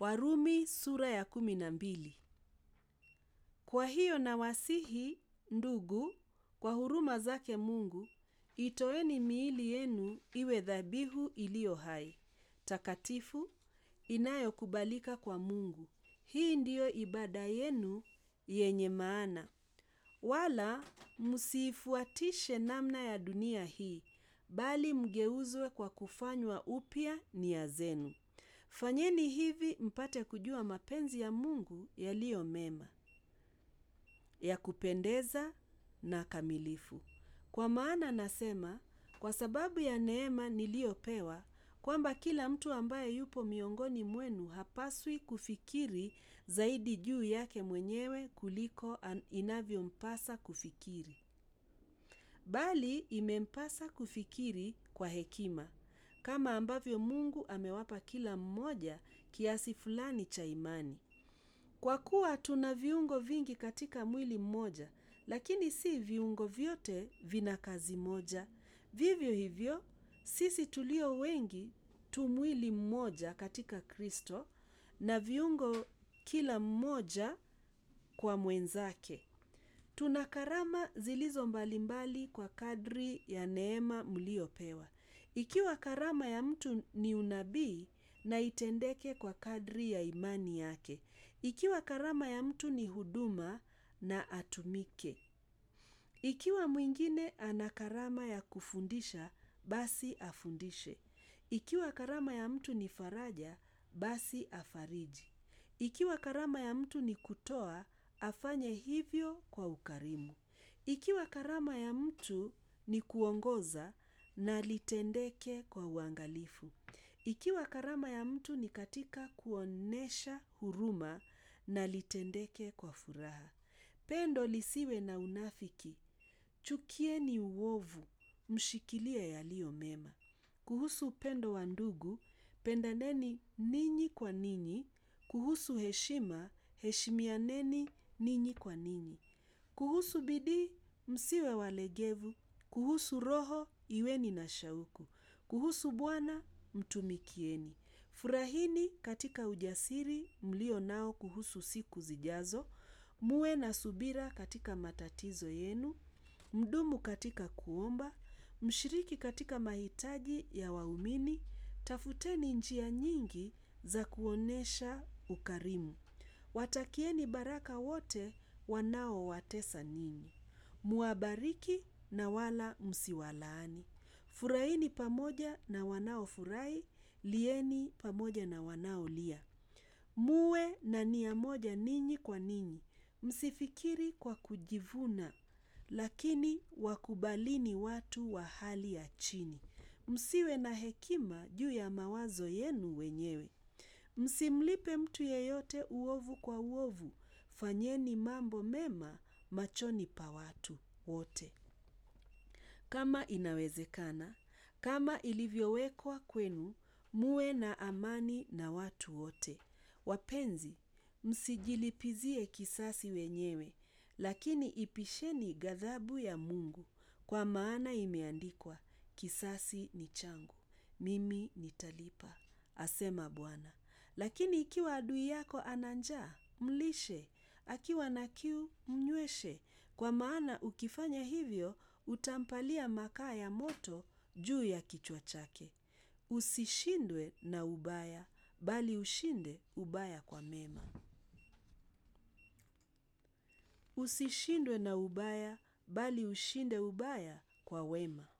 Warumi sura ya kumi na mbili. Kwa hiyo nawasihi ndugu, kwa huruma zake Mungu, itoeni miili yenu iwe dhabihu iliyo hai, takatifu, inayokubalika kwa Mungu. Hii ndiyo ibada yenu yenye maana. Wala msiifuatishe namna ya dunia hii, bali mgeuzwe kwa kufanywa upya nia zenu. Fanyeni hivi mpate kujua mapenzi ya Mungu yaliyo mema, ya kupendeza na kamilifu. Kwa maana nasema, kwa sababu ya neema niliyopewa, kwamba kila mtu ambaye yupo miongoni mwenu hapaswi kufikiri zaidi juu yake mwenyewe kuliko inavyompasa kufikiri. Bali imempasa kufikiri kwa hekima, kama ambavyo Mungu amewapa kila mmoja kiasi fulani cha imani. Kwa kuwa tuna viungo vingi katika mwili mmoja, lakini si viungo vyote vina kazi moja. Vivyo hivyo, sisi tulio wengi tu mwili mmoja katika Kristo na viungo kila mmoja kwa mwenzake. Tuna karama zilizo mbalimbali kwa kadri ya neema mliopewa. Ikiwa karama ya mtu ni unabii, na itendeke kwa kadri ya imani yake. Ikiwa karama ya mtu ni huduma, na atumike. Ikiwa mwingine ana karama ya kufundisha, basi afundishe. Ikiwa karama ya mtu ni faraja, basi afariji. Ikiwa karama ya mtu ni kutoa, afanye hivyo kwa ukarimu. Ikiwa karama ya mtu ni kuongoza, na litendeke kwa uangalifu. Ikiwa karama ya mtu ni katika kuonesha huruma, na litendeke kwa furaha. Pendo lisiwe na unafiki. Chukieni uovu, mshikilie yaliyo mema. Kuhusu upendo wa ndugu, pendaneni ninyi kwa ninyi. Kuhusu heshima, heshimianeni ninyi kwa ninyi. Kuhusu bidii, msiwe walegevu. Kuhusu roho, iweni na shauku. Kuhusu Bwana, mtumikieni. Furahini katika ujasiri mlio nao kuhusu siku zijazo. Muwe na subira katika matatizo yenu. Mdumu katika kuomba. Mshiriki katika mahitaji ya waumini. Tafuteni njia nyingi za kuonesha ukarimu. Watakieni baraka wote wanaowatesa ninyi. Muwabariki na wala msiwalaani. Furahini pamoja na wanaofurahi, lieni pamoja na wanaolia. Muwe na nia moja ninyi kwa ninyi. Msifikiri kwa kujivuna, lakini wakubalini watu wa hali ya chini. Msiwe na hekima juu ya mawazo yenu wenyewe. Msimlipe mtu yeyote uovu kwa uovu. Fanyeni mambo mema machoni pa watu wote. Kama inawezekana, kama ilivyowekwa kwenu, muwe na amani na watu wote. Wapenzi, msijilipizie kisasi wenyewe, lakini ipisheni ghadhabu ya Mungu, kwa maana imeandikwa, kisasi ni changu, mimi nitalipa, asema Bwana. Lakini ikiwa adui yako ana njaa, mlishe, akiwa na kiu, mnyweshe, kwa maana ukifanya hivyo, utampalia makaa ya moto juu ya kichwa chake. Usishindwe na ubaya, bali ushinde ubaya kwa mema. Usishindwe na ubaya, bali ushinde ubaya kwa wema.